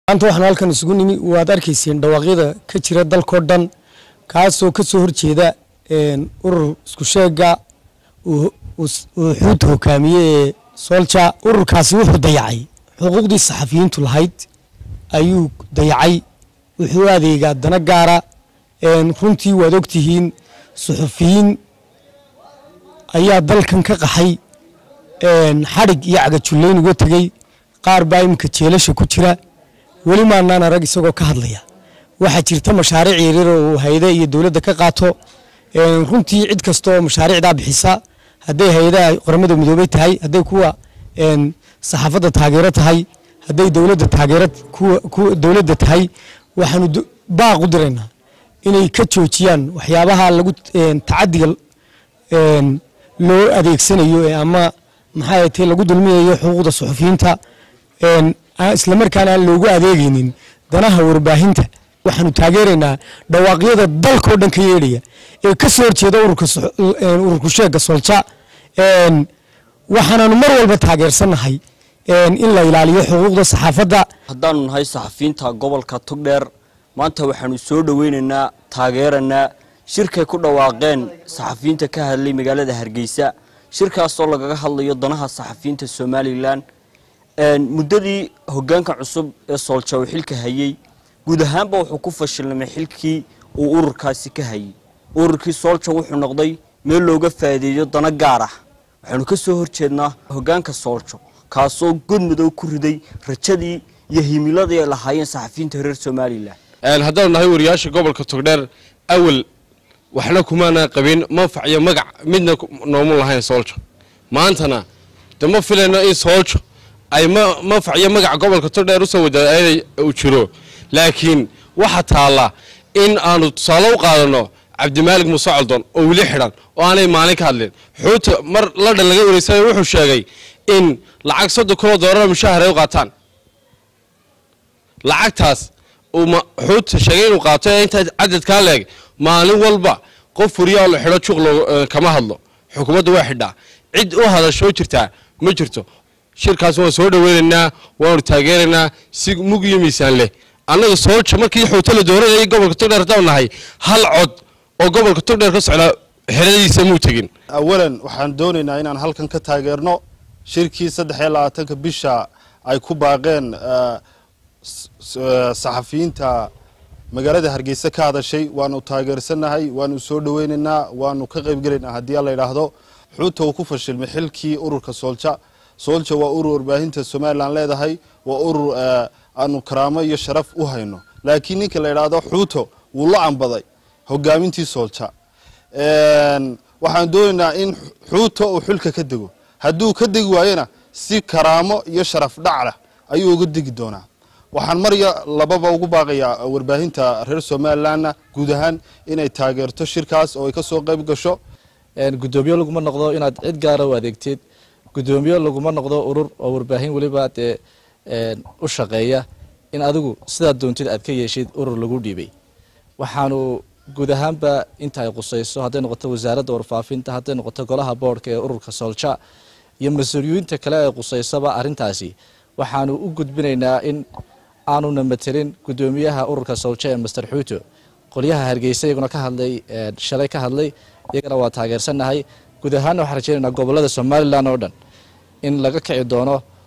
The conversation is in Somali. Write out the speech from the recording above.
maanta waxaan halkan isugu nimi waad arkayseen dhawaaqyada ka jira dalkao dhan kaasoo ka soo horjeeda urur isku sheega uu xuuta hogaamiye ee soolja ururkaasi wuxuu dayacay xuquuqdii saxafiyiintu lahayd ayuu dayacay wuxuu adeegaa dana gaara runtii waad ogtihiin suxufiyiin ayaa dalkan ka qaxay xadhig iyo cagajullayn uga tegey qaar baa iminka jeelasha ku jira weli maanaan arag isagoo ka hadlaya waxaa jirta mashaariic yaryar oo uu hayade iyo dowladda ka qaato runtii cid kasta oo mashaariicdaa bixisa hadday hay-adaha qoramada midoobey tahay hadday kuwa saxaafadda taageero tahay hadday dowladda taageero kuwa dowladda tahay waxaanu baaq u diraynaa inay ka joojiyaan waxyaabaha lagu tacadiga loo adeegsanayo ama maxaa te lagu dulmiyayo xuquuqda suxufiyiinta islamarkaana aan loogu adeegaynin danaha warbaahinta waxaanu taageeraynaa dhawaaqyada dalkao dhan ka yeedhaya ee ka soo horjeeda ururku sheega solja waxaanaanu mar walba taageersannahay in la ilaaliyo xuquuqda saxaafadda haddaanu nahay saxafiyiinta gobolka togdheer maanta waxaanu soo dhoweynaynaa taageeranaa shirkay ku dhawaaqeen saxafiyiinta ka hadlay magaalada hargeysa shirkaasoo lagaga hadlayo danaha saxafiyiinta somalilan muddadii hogaanka cusub ee soolja uu xilka hayey guud ahaanba wuxuu ku fashilnamay xilkii uu ururkaasi ka hayey ururkii soolja wuxuu noqday meel looga faa'iideeyo dano gaar ah waxaanu ka soo horjeednaa hogaanka sooljo kaasoo god madow ku riday rajadii iyo himiladii ay lahaayeen saxafiyiinta reer somalilan haddaanu nahay wariyaasha gobolka togdheer awal waxna kumaana qabin manfac iyo magac midna noomu lahayn sooljo maantana de ma filayno in sooljo ay manfac iyo magac gobolka togdheer usoo wadaay uu jiro laakiin waxa taalla in aanu tusaale u qaadano cabdimaalig muuse coldon oo weli xidhan oo aanay maalin ka hadlin xuuta mar ladhan laga wareysanayo wuxuu sheegay in lacag soddon kunoo doolara mushahar ay u qaataan lacagtaas uu xuuta sheegay inuu qaato ee intaa cadadkaa leeg maalin walba qof wariyaa la xidho juuq kama hadlo xukuumadda waa xidhaa cid u hadashoo jirtaa ma jirto shirkaas waan soo dhoweynaynaa waanu taageeraynaa si mug iyo miisaan leh annaga soolja markii xuuto la dooranayay gobolka togdheer haddaan nahay hal cod oo gobolka togdheer ka socdaa xeradiisa muu tegin awalan waxaan doonaynaa inaan halkan ka taageerno shirkii saddex iyo labaatanka bisha ay ku baaqeen saxafiyiinta magaalada hargeysa ka hadashay waanu taageersannahay waanu soo dhoweynaynaa waanu ka qaybgelaynaa haddii la yidhaahdo xuuta uu ku fashilmay xilkii ururka soolja soolja waa urur warbaahinta somalilan leedahay waa urur aanu karaamo iyo sharaf u hayno laakiin ninka la yidhaahdo xuuto wuu la cambaday hogaamintii soolja waxaan doonaynaa in xuuto uu xilka ka dego hadduu ka degi waayona si karaamo iyo sharaf dhaclah ayuu uga degi doonaa waxaan marya lababa ugu baaqayaa warbaahinta reer somalilanna guud ahaan inay taageerto shirkaas oo ay ka soo qayb gasho gudoomiye laguma noqdo inaad cid gaara u adeegteed gudoomiye laguma noqdo urur oo warbaahin weliba dee u shaqeeya in adigu sidaad doontid aad ka yeeshid urur lagu dhiibay waxaanu guud ahaanba inta ay qusayso hadday noqoto wasaaradda warfaafinta hadday noqoto golaha boodhka ee ururka soolja iyo mas-uuliyiinta kale ee qusaysaba arrintaasi waxaanu u gudbinaynaa in aanuna matelin gudoomiyaha ururka soolja ee master xuuto qolyaha hargeysa iyaguna ka hadlay shalay ka hadlay iyagana waa taageersannahay guud ahaanna waxaan rajeynaynaa gobolada somalilan oo dhan in laga kici doono